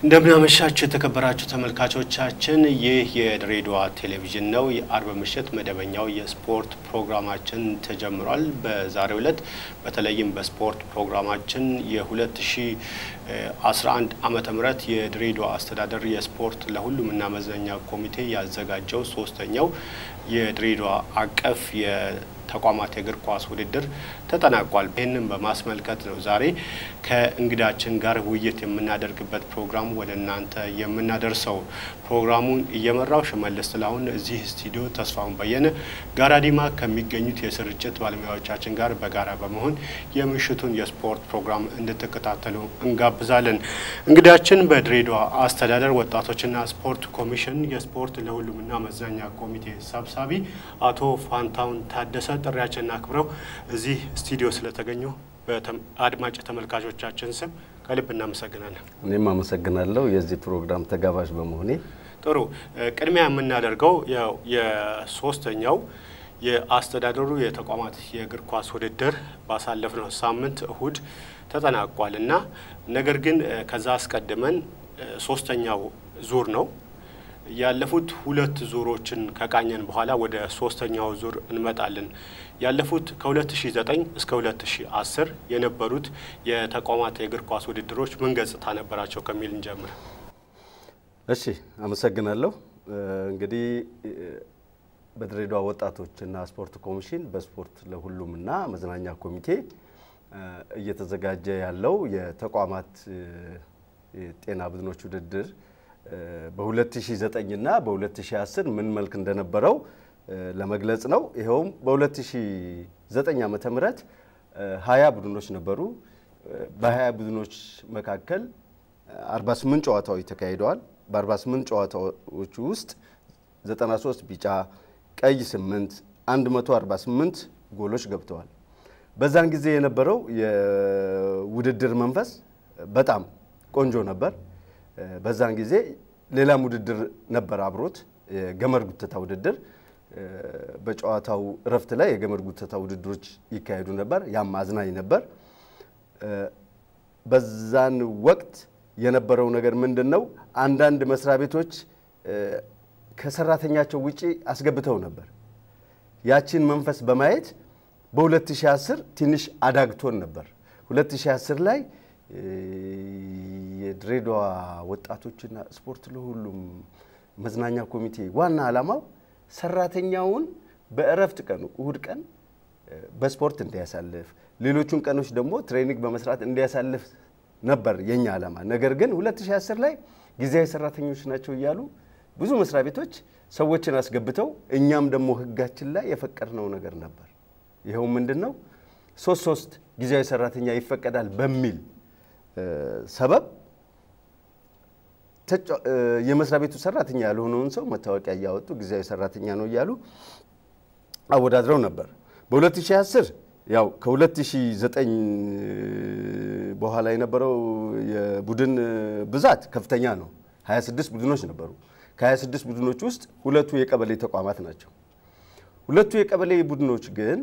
እንደምናመሻችሁ የተከበራችሁ ተመልካቾቻችን፣ ይህ የድሬዳዋ ቴሌቪዥን ነው። የአርብ ምሽት መደበኛው የስፖርት ፕሮግራማችን ተጀምሯል። በዛሬው ዕለት በተለይም በስፖርት ፕሮግራማችን የ2011 ዓመተ ምህረት የድሬዳዋ አስተዳደር የስፖርት ለሁሉም እና መዝናኛ ኮሚቴ ያዘጋጀው ሶስተኛው የድሬዳዋ አቀፍ ተቋማት የእግር ኳስ ውድድር ተጠናቋል። ይህንን በማስመልከት ነው ዛሬ ከእንግዳችን ጋር ውይይት የምናደርግበት ፕሮግራሙ ወደ እናንተ የምናደርሰው። ፕሮግራሙን እየመራው ሽመልስ ጥላሁን እዚህ ስቱዲዮ ተስፋውን በየነ ጋራዲማ ከሚገኙት የስርጭት ባለሙያዎቻችን ጋር በጋራ በመሆን የምሽቱን የስፖርት ፕሮግራም እንድትከታተሉ እንጋብዛለን። እንግዳችን በድሬዳዋ አስተዳደር ወጣቶችና ስፖርት ኮሚሽን የስፖርት ለሁሉምና መዝናኛ ኮሚቴ ሰብሳቢ አቶ ፋንታውን ታደሰ ጥሪያችንን አክብረው እዚህ ስቱዲዮ ስለተገኙ በአድማጭ ተመልካቾቻችን ስም ከልብ እናመሰግናለን። እኔም አመሰግናለሁ የዚህ ፕሮግራም ተጋባዥ በመሆኔ። ጥሩ ቅድሚያ የምናደርገው የሶስተኛው የአስተዳደሩ የተቋማት የእግር ኳስ ውድድር ባሳለፍነው ሳምንት እሁድ ተጠናቋል እና ነገር ግን ከዛ አስቀድመን ሶስተኛው ዙር ነው ያለፉት ሁለት ዙሮችን ከቃኘን በኋላ ወደ ሶስተኛው ዙር እንመጣለን። ያለፉት ከ2009 እስከ 2010 የነበሩት የተቋማት የእግር ኳስ ውድድሮች ምን ገጽታ ነበራቸው ከሚል እንጀምር። እሺ፣ አመሰግናለሁ። እንግዲህ በድሬዳዋ ወጣቶችና ስፖርት ኮሚሽን በስፖርት ለሁሉምና መዝናኛ ኮሚቴ እየተዘጋጀ ያለው የተቋማት የጤና ቡድኖች ውድድር በ2009 እና በ2010 ምን መልክ እንደነበረው ለመግለጽ ነው። ይኸውም በ2009 ዓመተ ምህረት 20 ቡድኖች ነበሩ። በ20 ቡድኖች መካከል 48 ጨዋታዎች ተካሂደዋል። በ48 ጨዋታዎች ውስጥ 93 ቢጫ፣ ቀይ 8፣ 148 ጎሎች ገብተዋል። በዛን ጊዜ የነበረው የውድድር መንፈስ በጣም ቆንጆ ነበር። በዛን ጊዜ ሌላም ውድድር ነበር አብሮት የገመድ ጉተታ ውድድር። በጨዋታው እረፍት ላይ የገመድ ጉተታ ውድድሮች ይካሄዱ ነበር። ያም አዝናኝ ነበር። በዛን ወቅት የነበረው ነገር ምንድን ነው? አንዳንድ መስሪያ ቤቶች ከሰራተኛቸው ውጪ አስገብተው ነበር። ያችን መንፈስ በማየት በ2010 ትንሽ አዳግቶን ነበር። 2010 ላይ የድሬዳዋ ወጣቶችና ስፖርት ለሁሉም መዝናኛ ኮሚቴ ዋና ዓላማው ሰራተኛውን በእረፍት ቀኑ እሁድ ቀን በስፖርት እንዲያሳልፍ፣ ሌሎቹን ቀኖች ደግሞ ትሬኒንግ በመስራት እንዲያሳልፍ ነበር የኛ ዓላማ። ነገር ግን 2010 ላይ ጊዜያዊ ሰራተኞች ናቸው እያሉ ብዙ መስሪያ ቤቶች ሰዎችን አስገብተው እኛም ደግሞ ሕጋችን ላይ የፈቀድነው ነገር ነበር። ይኸው ምንድን ነው ሶስት ሶስት ጊዜያዊ ሰራተኛ ይፈቀዳል በሚል ሰበብ የመስሪያ ቤቱ ሰራተኛ ያልሆነውን ሰው መታወቂያ እያወጡ ጊዜያዊ ሰራተኛ ነው እያሉ አወዳድረው ነበር። በ2010 ያው ከ2009 በኋላ የነበረው የቡድን ብዛት ከፍተኛ ነው። 26 ቡድኖች ነበሩ። ከ26 ቡድኖች ውስጥ ሁለቱ የቀበሌ ተቋማት ናቸው። ሁለቱ የቀበሌ ቡድኖች ግን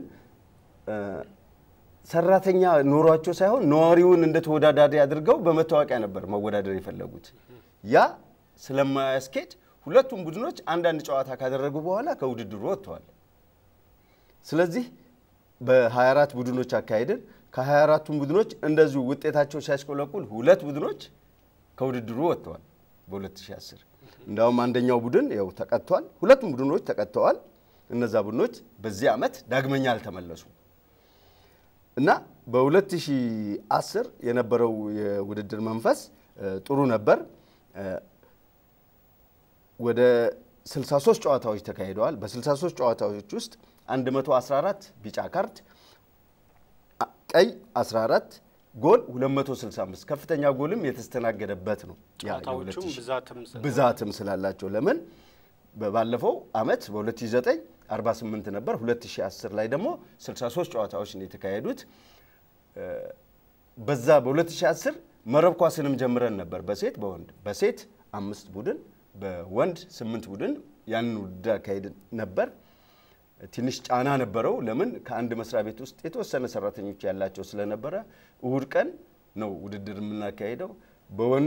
ሰራተኛ ኖሯቸው ሳይሆን ነዋሪውን እንደ ተወዳዳሪ አድርገው በመታወቂያ ነበር መወዳደር የፈለጉት። ያ ስለማያስኬድ ሁለቱም ቡድኖች አንዳንድ ጨዋታ ካደረጉ በኋላ ከውድድሩ ወጥተዋል። ስለዚህ በ24 ቡድኖች አካሄድን። ከ24ቱም ቡድኖች እንደዚሁ ውጤታቸው ሲያሽቆለቁል ሁለት ቡድኖች ከውድድሩ ወጥተዋል በ2010 እንዲያውም አንደኛው ቡድን ያው ተቀጥቷል። ሁለቱም ቡድኖች ተቀጥተዋል። እነዛ ቡድኖች በዚህ ዓመት ዳግመኛ አልተመለሱም። እና በ2010 የነበረው የውድድር መንፈስ ጥሩ ነበር። ወደ 63 ጨዋታዎች ተካሂደዋል። በ63 ጨዋታዎች ውስጥ 114 ቢጫ ካርድ፣ ቀይ 14፣ ጎል 265 ከፍተኛ ጎልም የተስተናገደበት ነው። ብዛትም ስላላቸው ለምን ባለፈው ዓመት በ2009 48 ነበር። 2010 ላይ ደግሞ 63 ጨዋታዎች ነው የተካሄዱት። በዛ በ2010 መረብ ኳስንም ጀምረን ነበር በሴት በወንድ በሴት አምስት ቡድን በወንድ ስምንት ቡድን ያንን ውድድር አካሄድ ነበር። ትንሽ ጫና ነበረው። ለምን ከአንድ መስሪያ ቤት ውስጥ የተወሰነ ሰራተኞች ያላቸው ስለነበረ እሁድ ቀን ነው ውድድር የምናካሄደው። በወንድ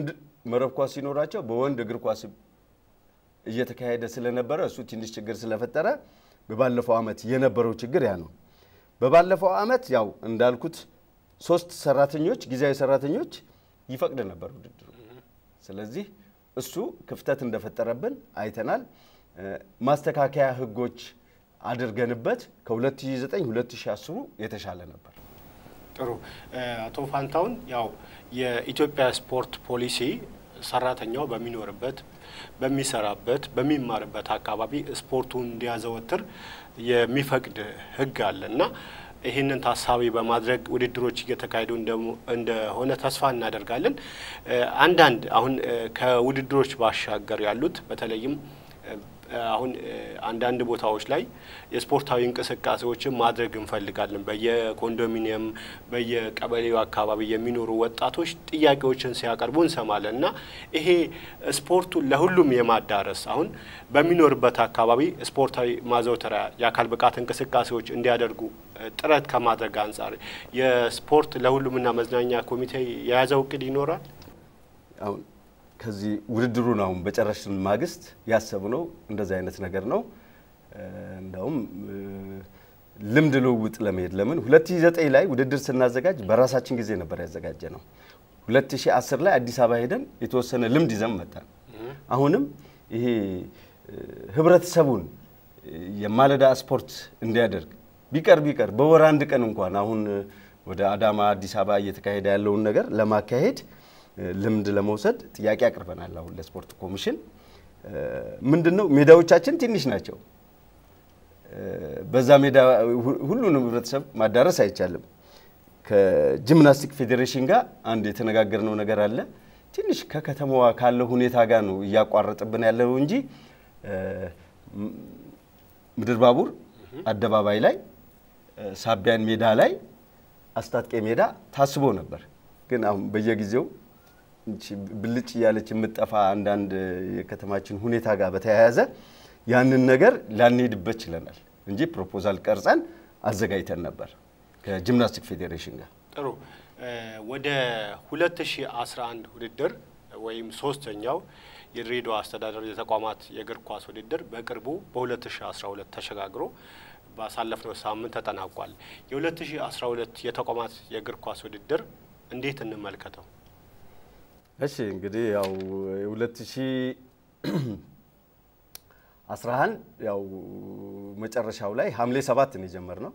መረብ ኳስ ሲኖራቸው በወንድ እግር ኳስ እየተካሄደ ስለነበረ እሱ ትንሽ ችግር ስለፈጠረ በባለፈው ዓመት የነበረው ችግር ያ ነው። በባለፈው ዓመት ያው እንዳልኩት ሶስት ሰራተኞች ጊዜያዊ ሰራተኞች ይፈቅድ ነበር ውድድሩ። ስለዚህ እሱ ክፍተት እንደፈጠረብን አይተናል። ማስተካከያ ህጎች አድርገንበት ከ2009 2010 የተሻለ ነበር። ጥሩ አቶ ፋንታውን፣ ያው የኢትዮጵያ ስፖርት ፖሊሲ ሰራተኛው በሚኖርበት በሚሰራበት በሚማርበት አካባቢ ስፖርቱን እንዲያዘወትር የሚፈቅድ ህግ አለ እና ይህንን ታሳቢ በማድረግ ውድድሮች እየተካሄዱ እንደሆነ ተስፋ እናደርጋለን። አንዳንድ አሁን ከውድድሮች ባሻገር ያሉት በተለይም አሁን አንዳንድ ቦታዎች ላይ የስፖርታዊ እንቅስቃሴዎችን ማድረግ እንፈልጋለን። በየኮንዶሚኒየም በየቀበሌው አካባቢ የሚኖሩ ወጣቶች ጥያቄዎችን ሲያቀርቡ እንሰማለን እና ይሄ ስፖርቱን ለሁሉም የማዳረስ አሁን በሚኖርበት አካባቢ ስፖርታዊ ማዘውተሪያ የአካል ብቃት እንቅስቃሴዎች እንዲያደርጉ ጥረት ከማድረግ አንጻር የስፖርት ለሁሉምና መዝናኛ ኮሚቴ የያዘው እቅድ ይኖራል። አሁን ከዚህ ውድድሩን አሁን በጨረስን ማግስት ያሰብነው እንደዚህ አይነት ነገር ነው። እንደውም ልምድ ልውውጥ ለመሄድ ለምን 2009 ላይ ውድድር ስናዘጋጅ በራሳችን ጊዜ ነበር ያዘጋጀ ነው። 2010 ላይ አዲስ አበባ ሄደን የተወሰነ ልምድ ይዘን መጣን። አሁንም ይሄ ህብረተሰቡን የማለዳ ስፖርት እንዲያደርግ ቢቀር ቢቀር በወር አንድ ቀን እንኳን አሁን ወደ አዳማ አዲስ አበባ እየተካሄደ ያለውን ነገር ለማካሄድ ልምድ ለመውሰድ ጥያቄ አቅርበናል። አሁን ለስፖርት ኮሚሽን ምንድን ነው ሜዳዎቻችን ትንሽ ናቸው። በዛ ሜዳ ሁሉንም ህብረተሰብ ማዳረስ አይቻልም። ከጂምናስቲክ ፌዴሬሽን ጋር አንድ የተነጋገርነው ነገር አለ። ትንሽ ከከተማዋ ካለው ሁኔታ ጋር ነው እያቋረጥብን ያለው እንጂ ምድር ባቡር አደባባይ ላይ፣ ሳቢያን ሜዳ ላይ፣ አስታጥቄ ሜዳ ታስቦ ነበር። ግን አሁን በየጊዜው ብልጭ እያለች የምጠፋ አንዳንድ የከተማችን ሁኔታ ጋር በተያያዘ ያንን ነገር ላንሄድበት ችለናል እንጂ ፕሮፖዛል ቀርጸን አዘጋጅተን ነበር ከጂምናስቲክ ፌዴሬሽን ጋር። ጥሩ ወደ 2011 ውድድር ወይም ሶስተኛው የድሬዳዋ አስተዳደር የተቋማት የእግር ኳስ ውድድር በቅርቡ በ2012 ተሸጋግሮ ባሳለፍነው ሳምንት ተጠናቋል። የ2012 የተቋማት የእግር ኳስ ውድድር እንዴት እንመልከተው? እሺ እንግዲህ ያው የ2011 ያው መጨረሻው ላይ ሐምሌ ሰባት ነው የጀመርነው።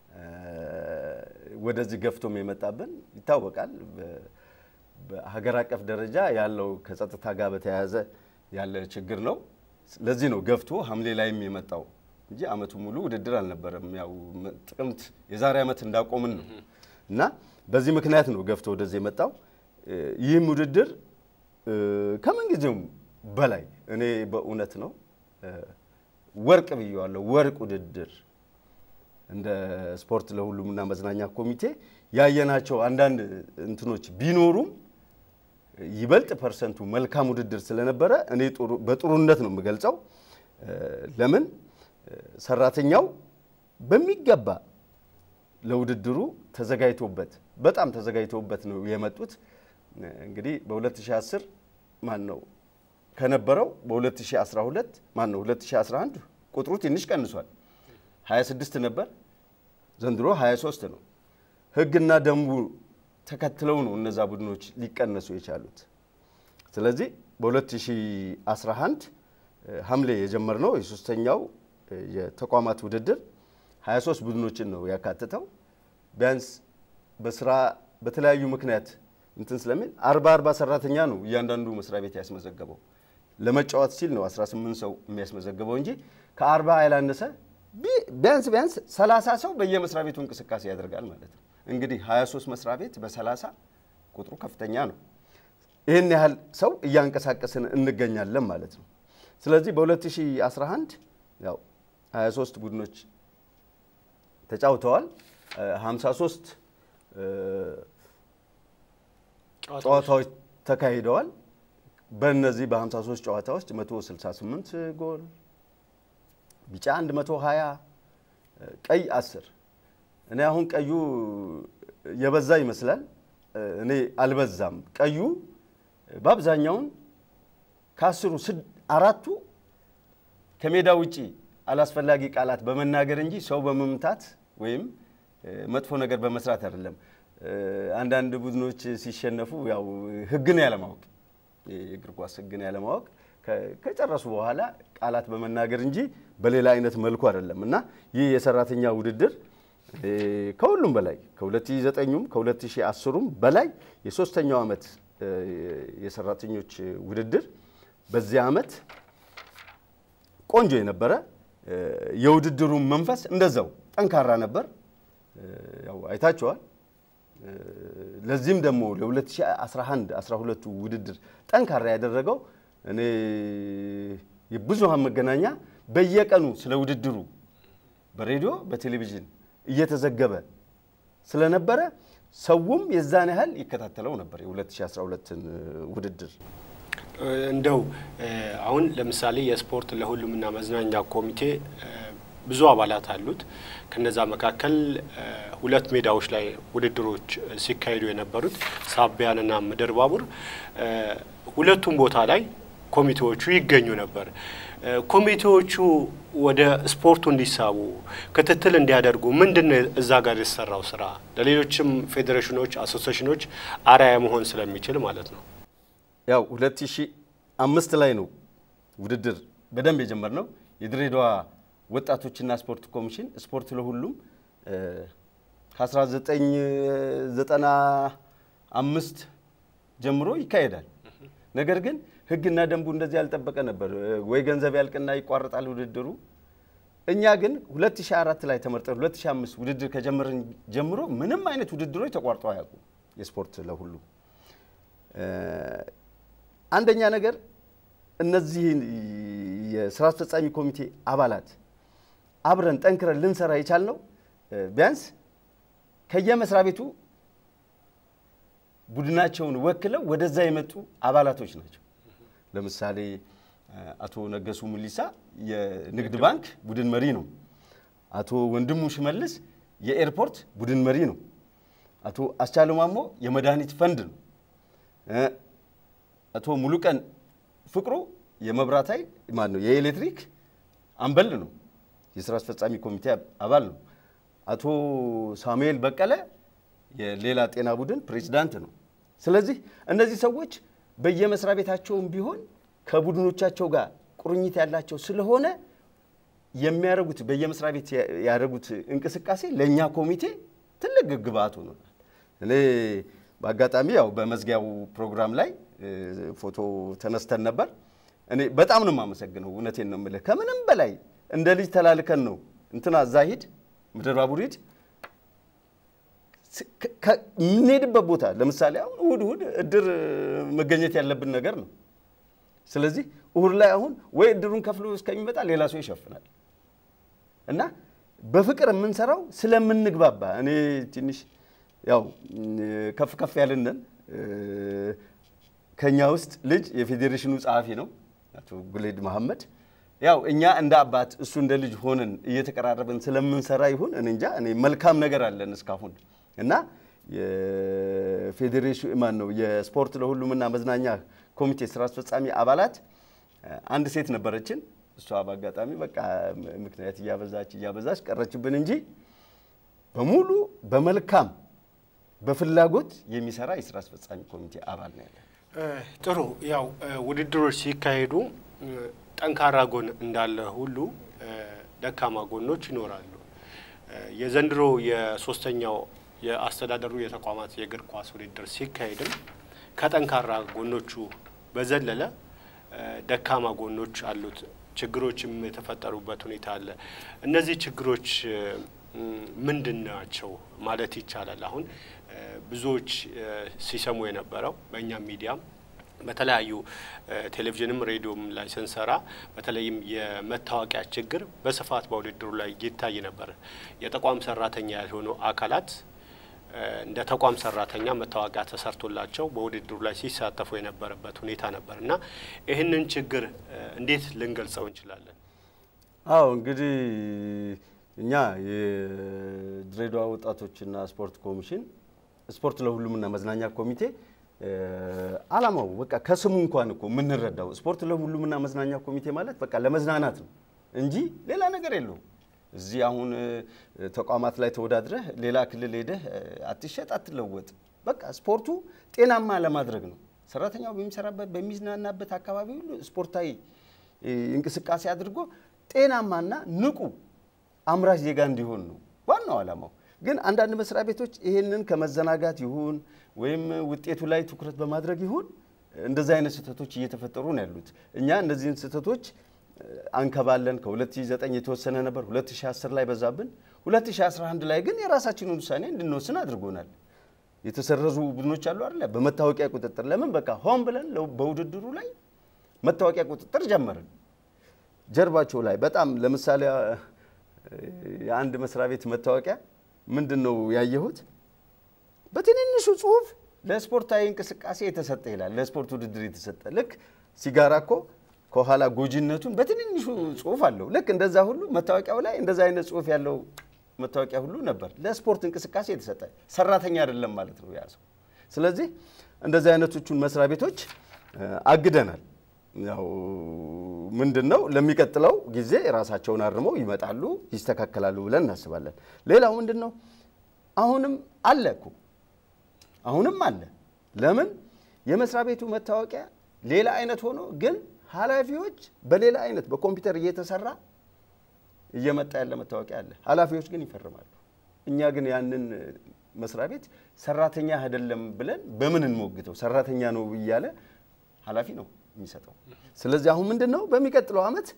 ወደዚህ ገፍቶም የመጣብን ይታወቃል። በሀገር አቀፍ ደረጃ ያለው ከጸጥታ ጋር በተያያዘ ያለ ችግር ነው። ለዚህ ነው ገፍቶ ሐምሌ ላይም የመጣው እንጂ አመቱ ሙሉ ውድድር አልነበረም። ያው ጥቅምት የዛሬ አመት እንዳቆምን ነው እና በዚህ ምክንያት ነው ገፍቶ ወደዚህ የመጣው። ይህም ውድድር ከምንጊዜውም በላይ እኔ በእውነት ነው ወርቅ ብየዋለሁ። ወርቅ ውድድር እንደ ስፖርት ለሁሉምና መዝናኛ ኮሚቴ ያየናቸው አንዳንድ እንትኖች ቢኖሩም ይበልጥ ፐርሰንቱ መልካም ውድድር ስለነበረ እኔ በጥሩነት ነው የምገልጸው። ለምን ሰራተኛው በሚገባ ለውድድሩ ተዘጋጅቶበት በጣም ተዘጋጅቶበት ነው የመጡት። እንግዲህ በ2010 ማን ነው ከነበረው በ2012 ማን ነው 2011 ቁጥሩ ትንሽ ቀንሷል። 26 ነበር፣ ዘንድሮ 23 ነው። ህግና ደንቡ ተከትለው ነው እነዛ ቡድኖች ሊቀነሱ የቻሉት። ስለዚህ በ2011 ሐምሌ የጀመርነው የሶስተኛው የተቋማት ውድድር 23 ቡድኖችን ነው ያካትተው። ቢያንስ በስራ በተለያዩ ምክንያት እንትን ስለሚል አርባ አርባ ሰራተኛ ነው እያንዳንዱ መስሪያ ቤት ያስመዘገበው። ለመጫወት ሲል ነው 18 ሰው የሚያስመዘግበው እንጂ ከአርባ ያላነሰ ቢያንስ ቢያንስ 30 ሰው በየመስሪያ ቤቱ እንቅስቃሴ ያደርጋል ማለት ነው። እንግዲህ 23 መስሪያ ቤት በ30 ቁጥሩ ከፍተኛ ነው። ይህን ያህል ሰው እያንቀሳቀስን እንገኛለን ማለት ነው። ስለዚህ በ2011 ያው 23 ቡድኖች ተጫውተዋል። 53 ጨዋታዎች ተካሂደዋል። በእነዚህ በ53 ጨዋታዎች 168 ጎል፣ ቢጫ 120፣ ቀይ 10። እኔ አሁን ቀዩ የበዛ ይመስላል። እኔ አልበዛም። ቀዩ በአብዛኛውን ከአስሩ አራቱ ከሜዳ ውጪ አላስፈላጊ ቃላት በመናገር እንጂ ሰው በመምታት ወይም መጥፎ ነገር በመስራት አይደለም። አንዳንድ ቡድኖች ሲሸነፉ ያው ሕግን ያለማወቅ የእግር ኳስ ሕግን ያለማወቅ ከጨረሱ በኋላ ቃላት በመናገር እንጂ በሌላ አይነት መልኩ አይደለም እና ይህ የሰራተኛ ውድድር ከሁሉም በላይ ከ2009ም ከ2010ም በላይ የሶስተኛው ዓመት የሰራተኞች ውድድር በዚህ ዓመት ቆንጆ የነበረ የውድድሩ መንፈስ እንደዛው ጠንካራ ነበር። ያው አይታችኋል። ለዚህም ደግሞ ለ2011 12ቱ ውድድር ጠንካራ ያደረገው እኔ የብዙሃን መገናኛ በየቀኑ ስለ ውድድሩ በሬዲዮ በቴሌቪዥን እየተዘገበ ስለነበረ ሰውም የዛን ያህል ይከታተለው ነበር የ2012ን ውድድር። እንደው አሁን ለምሳሌ የስፖርት ለሁሉምና መዝናኛ ኮሚቴ ብዙ አባላት አሉት። ከነዛ መካከል ሁለት ሜዳዎች ላይ ውድድሮች ሲካሄዱ የነበሩት ሳቢያንና ምድር ባቡር፣ ሁለቱም ቦታ ላይ ኮሚቴዎቹ ይገኙ ነበር። ኮሚቴዎቹ ወደ ስፖርቱ እንዲሳቡ ክትትል እንዲያደርጉ ምንድን ነው እዛ ጋር የተሰራው ስራ ለሌሎችም ፌዴሬሽኖች፣ አሶሲዬሽኖች አርአያ መሆን ስለሚችል ማለት ነው። ያው 2005 ላይ ነው ውድድር በደንብ የጀመርነው። የድሬዳዋ ወጣቶችና ስፖርት ኮሚሽን ስፖርት ለሁሉም ከ1995 ጀምሮ ይካሄዳል። ነገር ግን ሕግና ደንቡ እንደዚህ ያልጠበቀ ነበር። ወይ ገንዘብ ያልቅና ይቋረጣል ውድድሩ። እኛ ግን 2004 ላይ ተመርጠን 2005 ውድድር ከጀመርን ጀምሮ ምንም አይነት ውድድሮች ተቋርጠው አያውቁም። የስፖርት ለሁሉም አንደኛ ነገር እነዚህ የስራ አስፈጻሚ ኮሚቴ አባላት አብረን ጠንክረን ልንሰራ የቻልነው ቢያንስ ከየመስሪያ ቤቱ ቡድናቸውን ወክለው ወደዛ የመጡ አባላቶች ናቸው። ለምሳሌ አቶ ነገሱ ሙሊሳ የንግድ ባንክ ቡድን መሪ ነው። አቶ ወንድሙ ሽመልስ የኤርፖርት ቡድን መሪ ነው። አቶ አስቻለው ማሞ የመድኃኒት ፈንድ ነው። አቶ ሙሉቀን ፍቅሩ የመብራት ኃይል ማን ነው የኤሌክትሪክ አምበል ነው። የስራ አስፈጻሚ ኮሚቴ አባል ነው። አቶ ሳሙኤል በቀለ የሌላ ጤና ቡድን ፕሬዚዳንት ነው። ስለዚህ እነዚህ ሰዎች በየመስሪያ ቤታቸውም ቢሆን ከቡድኖቻቸው ጋር ቁርኝት ያላቸው ስለሆነ የሚያደርጉት በየመስሪያ ቤት ያደረጉት እንቅስቃሴ ለእኛ ኮሚቴ ትልቅ ግብአት ሆኖናል። እኔ በአጋጣሚ ያው በመዝጊያው ፕሮግራም ላይ ፎቶ ተነስተን ነበር። እኔ በጣም ነው የማመሰግነው። እውነቴን ነው የምልህ። ከምንም በላይ እንደ ልጅ ተላልከን ነው እንትና እዛ ሂድ፣ ምድር ባቡር ሂድ የምንሄድበት ቦታ ለምሳሌ አሁን እሁድ እሁድ እድር መገኘት ያለብን ነገር ነው። ስለዚህ እሁድ ላይ አሁን ወይ እድሩን ከፍሎ እስከሚመጣ ሌላ ሰው ይሸፍናል እና በፍቅር የምንሰራው ስለምንግባባ እኔ ትንሽ ያው ከፍ ከፍ ያልንን ከኛ ውስጥ ልጅ የፌዴሬሽኑ ጸሐፊ ነው አቶ ጉሌድ መሐመድ። ያው እኛ እንደ አባት እሱ እንደ ልጅ ሆነን እየተቀራረብን ስለምንሰራ ይሁን እኔ እንጃ እኔ መልካም ነገር አለን እስካሁን እና የፌዴሬሽን ማን ነው የስፖርት ለሁሉምና መዝናኛ ኮሚቴ ስራ አስፈጻሚ አባላት አንድ ሴት ነበረችን። እሷ በአጋጣሚ በቃ ምክንያት እያበዛች እያበዛች ቀረችብን እንጂ በሙሉ በመልካም በፍላጎት የሚሰራ የስራ አስፈጻሚ ኮሚቴ አባል ነው ያለ። ጥሩ ያው ውድድሮች ሲካሄዱ ጠንካራ ጎን እንዳለ ሁሉ ደካማ ጎኖች ይኖራሉ። የዘንድሮ የሶስተኛው የአስተዳደሩ የተቋማት የእግር ኳስ ውድድር ሲካሄድም ከጠንካራ ጎኖቹ በዘለለ ደካማ ጎኖች አሉት። ችግሮችም የተፈጠሩበት ሁኔታ አለ። እነዚህ ችግሮች ምንድን ናቸው ማለት ይቻላል? አሁን ብዙዎች ሲሰሙ የነበረው በእኛም ሚዲያም በተለያዩ ቴሌቪዥንም ሬዲዮም ላይ ስንሰራ በተለይም የመታወቂያ ችግር በስፋት በውድድሩ ላይ ይታይ ነበር። የተቋም ሰራተኛ ያልሆኑ አካላት እንደ ተቋም ሰራተኛ መታወቂያ ተሰርቶላቸው በውድድሩ ላይ ሲሳተፉ የነበረበት ሁኔታ ነበር እና ይህንን ችግር እንዴት ልንገልጸው እንችላለን? አዎ እንግዲህ እኛ የድሬዳዋ ወጣቶችና ስፖርት ኮሚሽን ስፖርት ለሁሉምና መዝናኛ ኮሚቴ አላማው በቃ ከስሙ እንኳን እኮ የምንረዳው ስፖርት ለሁሉምና መዝናኛ ኮሚቴ ማለት በቃ ለመዝናናት ነው እንጂ ሌላ ነገር የለውም። እዚህ አሁን ተቋማት ላይ ተወዳድረህ ሌላ ክልል ሄደህ አትሸጥ፣ አትለወጥ። በቃ ስፖርቱ ጤናማ ለማድረግ ነው። ሰራተኛው በሚሰራበት በሚዝናናበት አካባቢ ሁሉ ስፖርታዊ እንቅስቃሴ አድርጎ ጤናማና ንቁ አምራች ዜጋ እንዲሆን ነው ዋናው ዓላማው። ግን አንዳንድ መስሪያ ቤቶች ይህንን ከመዘናጋት ይሁን ወይም ውጤቱ ላይ ትኩረት በማድረግ ይሁን እንደዚህ አይነት ስህተቶች እየተፈጠሩ ነው ያሉት። እኛ እነዚህን ስህተቶች አንከባለን። ከ2009 የተወሰነ ነበር፣ 2010 ላይ በዛብን፣ 2011 ላይ ግን የራሳችንን ውሳኔ እንድንወስን አድርጎናል። የተሰረዙ ቡድኖች አሉ አይደለ? በመታወቂያ ቁጥጥር ለምን በቃ ሆን ብለን በውድድሩ ላይ መታወቂያ ቁጥጥር ጀመርን። ጀርባቸው ላይ በጣም ለምሳሌ የአንድ መስሪያ ቤት መታወቂያ ምንድን ነው ያየሁት? በትንንሹ ጽሁፍ ለስፖርታዊ እንቅስቃሴ የተሰጠ ይላል። ለስፖርት ውድድር የተሰጠ ልክ ሲጋራ እኮ ከኋላ ጎጂነቱን በትንንሹ ጽሁፍ አለው። ልክ እንደዛ ሁሉ መታወቂያው ላይ እንደዛ አይነት ጽሁፍ ያለው መታወቂያ ሁሉ ነበር። ለስፖርት እንቅስቃሴ የተሰጠ ሰራተኛ አይደለም ማለት ነው ያ ሰው። ስለዚህ እንደዚህ አይነቶቹን መስሪያ ቤቶች አግደናል። ያው ምንድን ነው ለሚቀጥለው ጊዜ ራሳቸውን አርመው ይመጣሉ፣ ይስተካከላሉ ብለን እናስባለን። ሌላው ምንድን ነው አሁንም አለ እኮ አሁንም አለ። ለምን የመስሪያ ቤቱ መታወቂያ ሌላ አይነት ሆኖ ግን ኃላፊዎች በሌላ አይነት በኮምፒውተር እየተሰራ እየመጣ ያለ መታወቂያ አለ። ኃላፊዎች ግን ይፈርማሉ። እኛ ግን ያንን መስሪያ ቤት ሰራተኛ አይደለም ብለን በምን እንሞግተው? ሰራተኛ ነው እያለ ኃላፊ ነው የሚሰጠው። ስለዚህ አሁን ምንድን ነው በሚቀጥለው ዓመት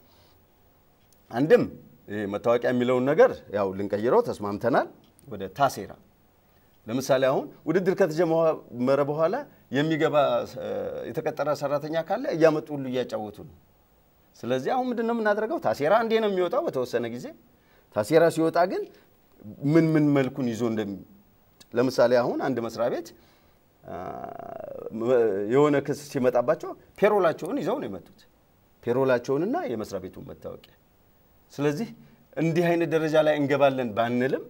አንድም ይሄ መታወቂያ የሚለውን ነገር ያው ልንቀይረው ተስማምተናል ወደ ታሴራ ለምሳሌ አሁን ውድድር ከተጀመረ በኋላ የሚገባ የተቀጠረ ሰራተኛ ካለ እያመጡ ሁሉ እያጫወቱ ነው። ስለዚህ አሁን ምንድን ነው የምናደርገው? ታሴራ እንዴ ነው የሚወጣው በተወሰነ ጊዜ። ታሴራ ሲወጣ ግን ምን ምን መልኩን ይዞ እንደሚ ለምሳሌ አሁን አንድ መስሪያ ቤት የሆነ ክስ ሲመጣባቸው ፔሮላቸውን ይዘው ነው የመጡት፣ ፔሮላቸውንና የመስሪያ ቤቱን መታወቂያ። ስለዚህ እንዲህ አይነት ደረጃ ላይ እንገባለን ባንልም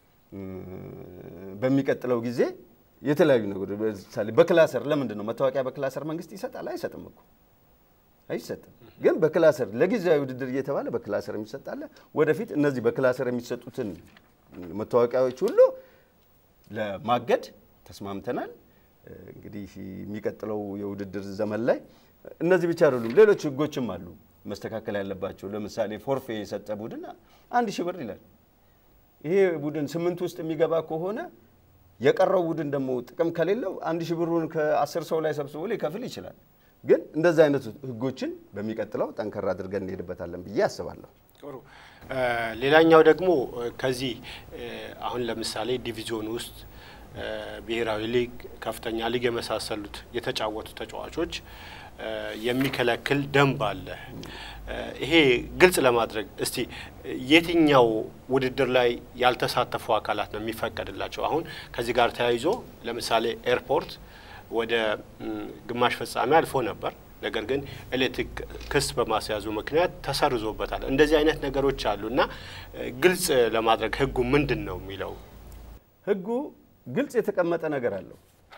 በሚቀጥለው ጊዜ የተለያዩ ነገሮች ለምሳሌ በክላሰር ለምንድን ነው መታወቂያ በክላሰር መንግስት ይሰጣል? አይሰጥም እኮ አይሰጥም። ግን በክላሰር ለጊዜያዊ ውድድር እየተባለ በክላሰር የሚሰጣለ። ወደፊት እነዚህ በክላሰር የሚሰጡትን መታወቂያዎች ሁሉ ለማገድ ተስማምተናል። እንግዲህ የሚቀጥለው የውድድር ዘመን ላይ እነዚህ ብቻ አይደሉም፣ ሌሎች ህጎችም አሉ መስተካከል ያለባቸው። ለምሳሌ ፎርፌ የሰጠ ቡድን አንድ ሺህ ብር ይላል። ይሄ ቡድን ስምንት ውስጥ የሚገባ ከሆነ የቀረው ቡድን ደግሞ ጥቅም ከሌለው አንድ ሺህ ብሩን ከአስር ሰው ላይ ሰብስቦ ሊከፍል ይችላል። ግን እንደዚህ አይነት ህጎችን በሚቀጥለው ጠንከር አድርገን እንሄድበታለን ብዬ አስባለሁ። ጥሩ። ሌላኛው ደግሞ ከዚህ አሁን ለምሳሌ ዲቪዚዮን ውስጥ ብሔራዊ ሊግ፣ ከፍተኛ ሊግ የመሳሰሉት የተጫወቱ ተጫዋቾች የሚከለክል ደንብ አለ። ይሄ ግልጽ ለማድረግ እስቲ የትኛው ውድድር ላይ ያልተሳተፉ አካላት ነው የሚፈቀድላቸው? አሁን ከዚህ ጋር ተያይዞ ለምሳሌ ኤርፖርት ወደ ግማሽ ፍጻሜ አልፎ ነበር። ነገር ግን ኤሌክትሪክ ክስ በማስያዙ ምክንያት ተሰርዞበታል። እንደዚህ አይነት ነገሮች አሉ እና ግልጽ ለማድረግ ህጉ ምንድን ነው የሚለው ህጉ ግልጽ የተቀመጠ ነገር አለው።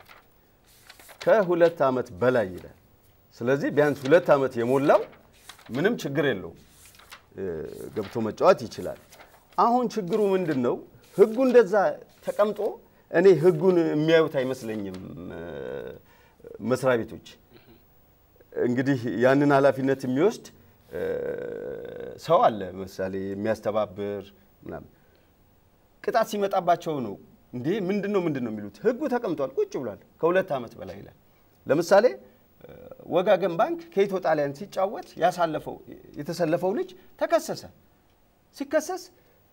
ከሁለት ዓመት በላይ ይላል። ስለዚህ ቢያንስ ሁለት ዓመት የሞላው ምንም ችግር የለውም ገብቶ መጫወት ይችላል። አሁን ችግሩ ምንድን ነው? ህጉ እንደዛ ተቀምጦ እኔ ህጉን የሚያዩት አይመስለኝም መስሪያ ቤቶች። እንግዲህ ያንን ኃላፊነት የሚወስድ ሰው አለ፣ ምሳሌ የሚያስተባብር ምናምን። ቅጣት ሲመጣባቸው ነው እንዴ ምንድን ነው ምንድን ነው የሚሉት። ህጉ ተቀምጧል፣ ቁጭ ብሏል። ከሁለት ዓመት በላይ ይላል። ለምሳሌ ወጋገን ባንክ ከኢትዮ ጣሊያን ሲጫወት ያሳለፈው የተሰለፈው ልጅ ተከሰሰ። ሲከሰስ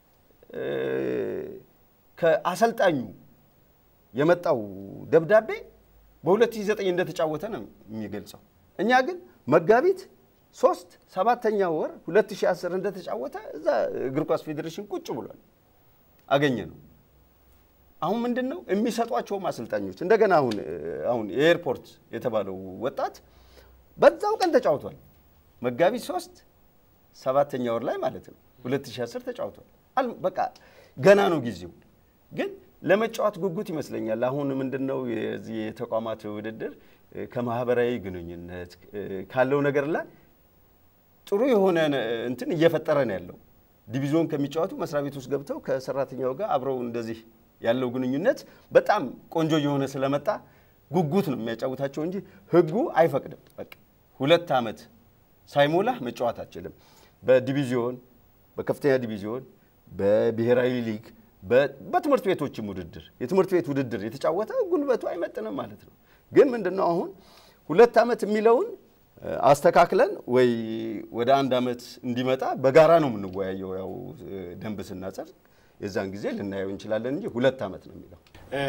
ከአሰልጣኙ የመጣው ደብዳቤ በ2009 እንደተጫወተ ነው የሚገልጸው። እኛ ግን መጋቢት ሶስት ሰባተኛ ወር 2010 እንደተጫወተ እዛ እግር ኳስ ፌዴሬሽን ቁጭ ብሏል አገኘ ነው። አሁን ምንድን ነው የሚሰጧቸውም አሰልጣኞች እንደገና አሁን አሁን የኤርፖርት የተባለው ወጣት በዛው ቀን ተጫውቷል። መጋቢት ሶስት ሰባተኛ ወር ላይ ማለት ነው 2010 ተጫውቷል። በቃ ገና ነው ጊዜው። ግን ለመጫወት ጉጉት ይመስለኛል። አሁን ምንድን ነው የዚህ የተቋማት ውድድር ከማህበራዊ ግንኙነት ካለው ነገር ላይ ጥሩ የሆነ እንትን እየፈጠረ ነው ያለው። ዲቪዚዮን ከሚጫወቱ መስሪያ ቤት ውስጥ ገብተው ከሰራተኛው ጋር አብረው እንደዚህ ያለው ግንኙነት በጣም ቆንጆ እየሆነ ስለመጣ ጉጉት ነው የሚያጫውታቸው እንጂ ሕጉ አይፈቅድም። በቃ ሁለት ዓመት ሳይሞላህ መጫወት አትችልም። በዲቪዚዮን በከፍተኛ ዲቪዚዮን፣ በብሔራዊ ሊግ፣ በትምህርት ቤቶችም ውድድር የትምህርት ቤት ውድድር የተጫወተ ጉልበቱ አይመጥንም ማለት ነው። ግን ምንድነው አሁን ሁለት ዓመት የሚለውን አስተካክለን ወይ ወደ አንድ ዓመት እንዲመጣ በጋራ ነው የምንወያየው። ያው ደንብ ስናጸድቅ የዛን ጊዜ ልናየው እንችላለን እንጂ ሁለት ዓመት ነው የሚለው።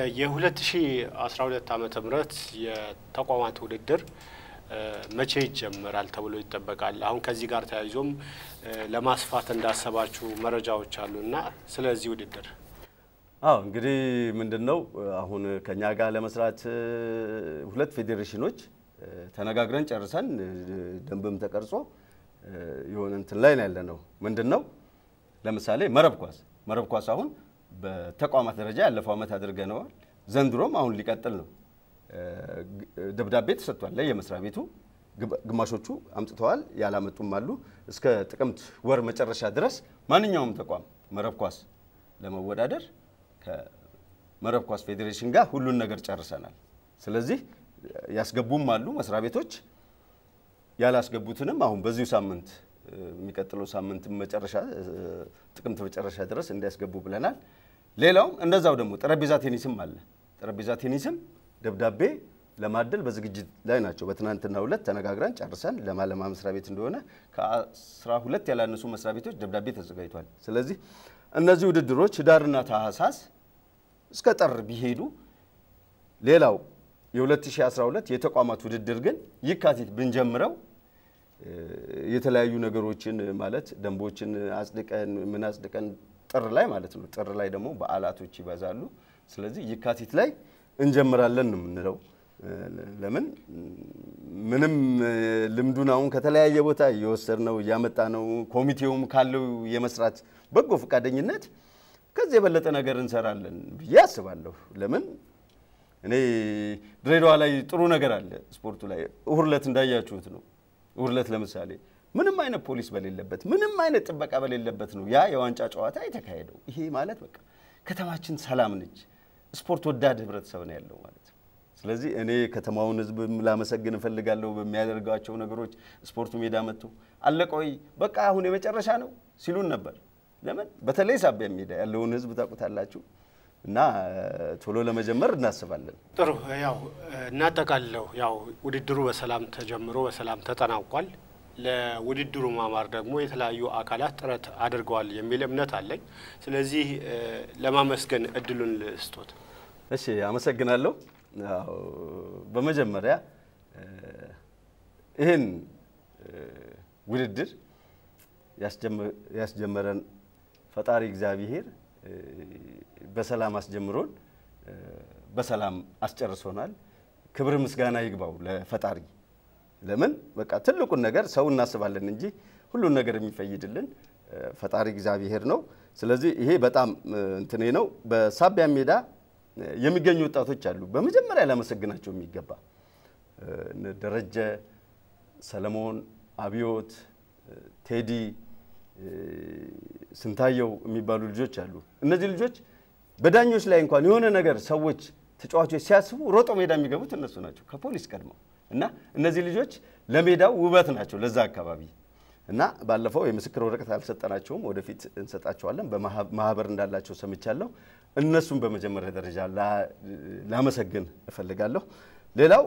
የ2012 ዓመተ ምህረት የተቋማት ውድድር መቼ ይጀመራል ተብሎ ይጠበቃል? አሁን ከዚህ ጋር ተያይዞም ለማስፋት እንዳሰባችሁ መረጃዎች አሉ እና ስለዚህ ውድድር አዎ እንግዲህ ምንድን ነው አሁን ከኛ ጋር ለመስራት ሁለት ፌዴሬሽኖች ተነጋግረን ጨርሰን ደንብም ተቀርጾ የሆነ እንትን ላይ ነው ያለ ነው። ምንድን ነው ለምሳሌ መረብ ኳስ መረብ ኳስ አሁን በተቋማት ደረጃ ያለፈው ዓመት አድርገነዋል። ዘንድሮም አሁን ሊቀጥል ነው። ደብዳቤ ተሰጥቷል ለየመስሪያ ቤቱ። ግማሾቹ አምጥተዋል፣ ያላመጡም አሉ። እስከ ጥቅምት ወር መጨረሻ ድረስ ማንኛውም ተቋም መረብ ኳስ ለመወዳደር ከመረብ ኳስ ፌዴሬሽን ጋር ሁሉን ነገር ጨርሰናል። ስለዚህ ያስገቡም አሉ መስሪያ ቤቶች ያላስገቡትንም አሁን በዚሁ ሳምንት የሚቀጥለው ሳምንት መጨረሻ ጥቅምት መጨረሻ ድረስ እንዲያስገቡ ብለናል። ሌላውም እንደዛው ደግሞ ጠረጴዛ ቴኒስም አለ። ጠረጴዛ ቴኒስም ደብዳቤ ለማደል በዝግጅት ላይ ናቸው። በትናንትናው ዕለት ተነጋግረን ጨርሰን ለማለማ መስሪያ ቤት እንደሆነ ከአስራ ሁለት ያላነሱ መስሪያ ቤቶች ደብዳቤ ተዘጋጅቷል። ስለዚህ እነዚህ ውድድሮች ህዳርና ታህሳስ እስከ ጥር ቢሄዱ ሌላው የ2012 የተቋማት ውድድር ግን ይካቲት ብንጀምረው የተለያዩ ነገሮችን ማለት ደንቦችን አጽድቀን ምን አጽድቀን ጥር ላይ ማለት ነው። ጥር ላይ ደግሞ በዓላቶች ይበዛሉ። ስለዚህ ይካቲት ላይ እንጀምራለን ነው የምንለው። ለምን ምንም ልምዱን አሁን ከተለያየ ቦታ እየወሰድነው እያመጣ ነው። ኮሚቴውም ካለው የመስራት በጎ ፈቃደኝነት ከዚህ የበለጠ ነገር እንሰራለን ብዬ አስባለሁ። ለምን እኔ ድሬዳዋ ላይ ጥሩ ነገር አለ ስፖርቱ ላይ እሁድ ዕለት እንዳያችሁት ነው። እሁድ ዕለት ለምሳሌ ምንም አይነት ፖሊስ በሌለበት ምንም አይነት ጥበቃ በሌለበት ነው ያ የዋንጫ ጨዋታ የተካሄደው። ይሄ ማለት በቃ ከተማችን ሰላም ነች፣ ስፖርት ወዳድ ህብረተሰብ ነው ያለው ማለት ነው። ስለዚህ እኔ ከተማውን ህዝብ ላመሰግን እፈልጋለሁ በሚያደርጋቸው ነገሮች። ስፖርቱ ሜዳ መጥቶ አለቆይ በቃ አሁን የመጨረሻ ነው ሲሉን ነበር። ለምን በተለይ ሳቢያ ሜዳ ያለውን ህዝብ ታውቁታላችሁ። እና ቶሎ ለመጀመር እናስባለን። ጥሩ ያው እናጠቃልለው። ያው ውድድሩ በሰላም ተጀምሮ በሰላም ተጠናቋል። ለውድድሩ ማማር ደግሞ የተለያዩ አካላት ጥረት አድርገዋል የሚል እምነት አለኝ። ስለዚህ ለማመስገን እድሉን ልስጦት። እሺ፣ አመሰግናለሁ። ያው በመጀመሪያ ይህን ውድድር ያስጀመረን ፈጣሪ እግዚአብሔር በሰላም አስጀምሮን በሰላም አስጨርሶናል። ክብር ምስጋና ይግባው ለፈጣሪ። ለምን በቃ ትልቁን ነገር ሰው እናስባለን እንጂ ሁሉን ነገር የሚፈይድልን ፈጣሪ እግዚአብሔር ነው። ስለዚህ ይሄ በጣም እንትኔ ነው። በሳቢያ ሜዳ የሚገኙ ወጣቶች አሉ በመጀመሪያ ላመሰግናቸው የሚገባ ደረጀ፣ ሰለሞን፣ አብዮት፣ ቴዲ ስንታየው የሚባሉ ልጆች አሉ። እነዚህ ልጆች በዳኞች ላይ እንኳን የሆነ ነገር ሰዎች ተጫዋቾች ሲያስቡ ሮጦ ሜዳ የሚገቡት እነሱ ናቸው ከፖሊስ ቀድመው እና እነዚህ ልጆች ለሜዳው ውበት ናቸው ለዛ አካባቢ እና ባለፈው የምስክር ወረቀት አልሰጠናቸውም፣ ወደፊት እንሰጣቸዋለን። በማህበር እንዳላቸው ሰምቻለሁ። እነሱን በመጀመሪያ ደረጃ ላመሰግን እፈልጋለሁ። ሌላው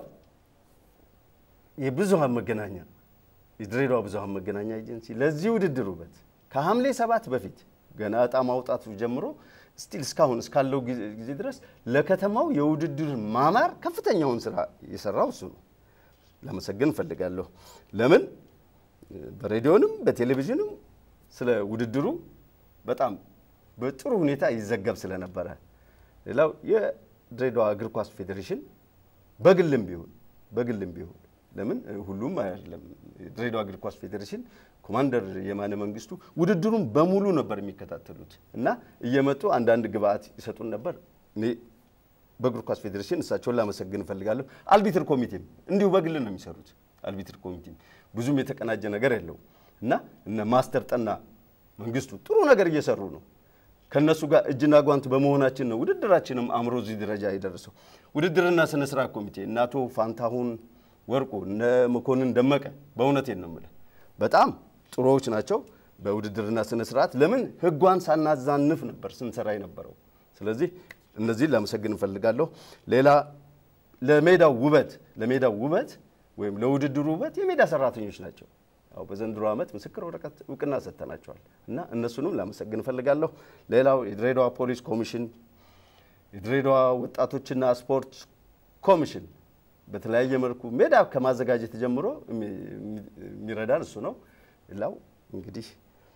የብዙሃን መገናኛ የድሬዳዋ ብዙሃን መገናኛ ኤጀንሲ ለዚህ ውድድር ውበት ከሐምሌ ሰባት በፊት ገና እጣ ማውጣቱ ጀምሮ ስቲል እስካሁን እስካለው ጊዜ ድረስ ለከተማው የውድድር ማማር ከፍተኛውን ስራ የሰራው እሱ ነው። ላመሰግን እፈልጋለሁ። ለምን በሬዲዮንም በቴሌቪዥንም ስለ ውድድሩ በጣም በጥሩ ሁኔታ ይዘገብ ስለነበረ፣ ሌላው የድሬዳዋ እግር ኳስ ፌዴሬሽን በግልም ቢሆን በግልም ቢሆን ለምን ሁሉም አይደለም። የድሬዳዋ እግር ኳስ ፌዴሬሽን ኮማንደር የማነ መንግስቱ ውድድሩን በሙሉ ነበር የሚከታተሉት እና እየመጡ አንዳንድ ግብአት ይሰጡን ነበር። እኔ በእግር ኳስ ፌዴሬሽን እሳቸውን ላመሰግን እፈልጋለሁ። አልቢትር ኮሚቴም እንዲሁ በግል ነው የሚሰሩት። አልቢትር ኮሚቴም ብዙም የተቀናጀ ነገር የለውም እና እነ ማስተር ጠና መንግስቱ ጥሩ ነገር እየሰሩ ነው። ከእነሱ ጋር እጅና ጓንት በመሆናችን ነው ውድድራችንም አምሮ እዚህ ደረጃ የደረሰው። ውድድርና ስነ ስርዓት ኮሚቴ እነ አቶ ፋንታሁን ወርቁ እነ መኮንን ደመቀ በእውነቴን ነው የምልህ በጣም ጥሩዎች ናቸው። በውድድርና ስነ ስርዓት ለምን ህጓን ሳናዛንፍ ነበር ስንሰራ የነበረው። ስለዚህ እነዚህን ላመሰግን እንፈልጋለሁ። ሌላ ለሜዳው ውበት ለሜዳው ውበት ወይም ለውድድሩ ውበት የሜዳ ሰራተኞች ናቸው። ያው በዘንድሮ ዓመት ምስክር ወረቀት እውቅና ሰጥተናቸዋል እና እነሱንም ላመሰግን እፈልጋለሁ። ሌላው የድሬዳዋ ፖሊስ ኮሚሽን፣ የድሬዳዋ ወጣቶችና ስፖርት ኮሚሽን በተለያየ መልኩ ሜዳ ከማዘጋጀት ጀምሮ የሚረዳን እሱ ነው። ሌላው እንግዲህ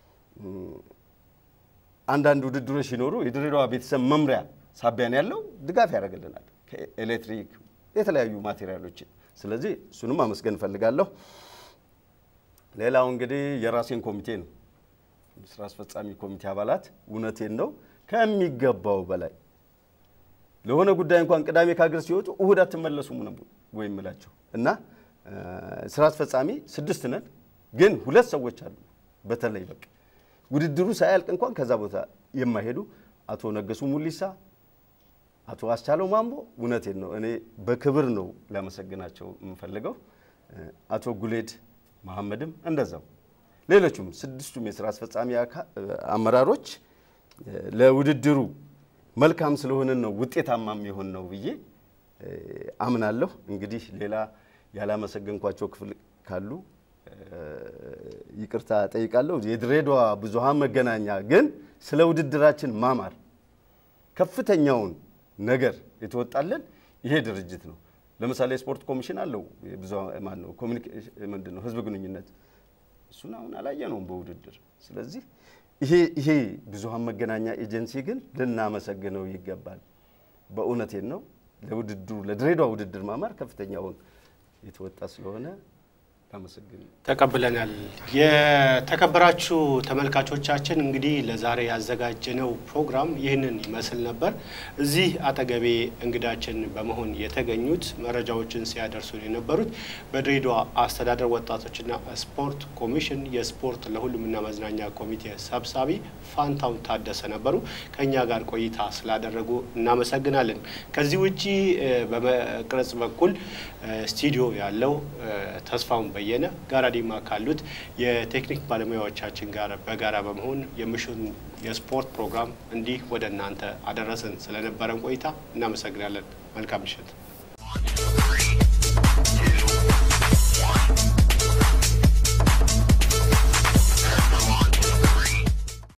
አንዳንድ ውድድሮች ሲኖሩ የድሬዳዋ ቤተሰብ መምሪያ ሳቢያን ያለው ድጋፍ ያደርግልናል ከኤሌክትሪክ የተለያዩ ማቴሪያሎችን። ስለዚህ እሱንም አመስገን እፈልጋለሁ። ሌላው እንግዲህ የራሴን ኮሚቴ ነው። ስራ አስፈጻሚ ኮሚቴ አባላት እውነቴን ነው ከሚገባው በላይ ለሆነ ጉዳይ እንኳን ቅዳሜ ከሀገር ሲወጡ እሁድ አትመለሱም ነው ወይ የምላቸው እና ስራ አስፈጻሚ ስድስት ነን፣ ግን ሁለት ሰዎች አሉ። በተለይ በቃ ውድድሩ ሳያልቅ እንኳን ከዛ ቦታ የማይሄዱ አቶ ነገሱ ሙሊሳ፣ አቶ አስቻለው ማምቦ እውነቴን ነው እኔ በክብር ነው ላመሰግናቸው የምፈልገው። አቶ ጉሌድ መሐመድም እንደዛው ሌሎቹም ስድስቱም የስራ አስፈጻሚ አመራሮች ለውድድሩ መልካም ስለሆነን ነው ውጤታማም የሆን ነው ብዬ አምናለሁ። እንግዲህ ሌላ ያላመሰገንኳቸው ክፍል ካሉ ይቅርታ ጠይቃለሁ። የድሬዳዋ ብዙሃን መገናኛ ግን ስለ ውድድራችን ማማር ከፍተኛውን ነገር የተወጣለን ይሄ ድርጅት ነው። ለምሳሌ የስፖርት ኮሚሽን አለው ማን ነው ምንድን ነው ህዝብ ግንኙነት እሱን አሁን አላየነውም በውድድር ስለዚህ ይሄ ይሄ ብዙሃን መገናኛ ኤጀንሲ ግን ልናመሰግነው ይገባል። በእውነቴን ነው ለውድድሩ ለድሬዳዋ ውድድር ማማር ከፍተኛውን የተወጣ ስለሆነ ላመሰግን ተቀብለናል። የተከበራችሁ ተመልካቾቻችን እንግዲህ ለዛሬ ያዘጋጀነው ፕሮግራም ይህንን ይመስል ነበር። እዚህ አጠገቤ እንግዳችን በመሆን የተገኙት መረጃዎችን ሲያደርሱን የነበሩት በድሬዳዋ አስተዳደር ወጣቶችና ስፖርት ኮሚሽን የስፖርት ለሁሉምና መዝናኛ ኮሚቴ ሰብሳቢ ፋንታውን ታደሰ ነበሩ። ከእኛ ጋር ቆይታ ስላደረጉ እናመሰግናለን። ከዚህ ውጪ በመቅረጽ በኩል ስቱዲዮ ያለው ተስፋውን በየነ ጋራዲማ ካሉት የቴክኒክ ባለሙያዎቻችን ጋር በጋራ በመሆን የምሽቱን የስፖርት ፕሮግራም እንዲህ ወደ እናንተ አደረስን። ስለነበረን ቆይታ እናመሰግናለን። መልካም ምሽት።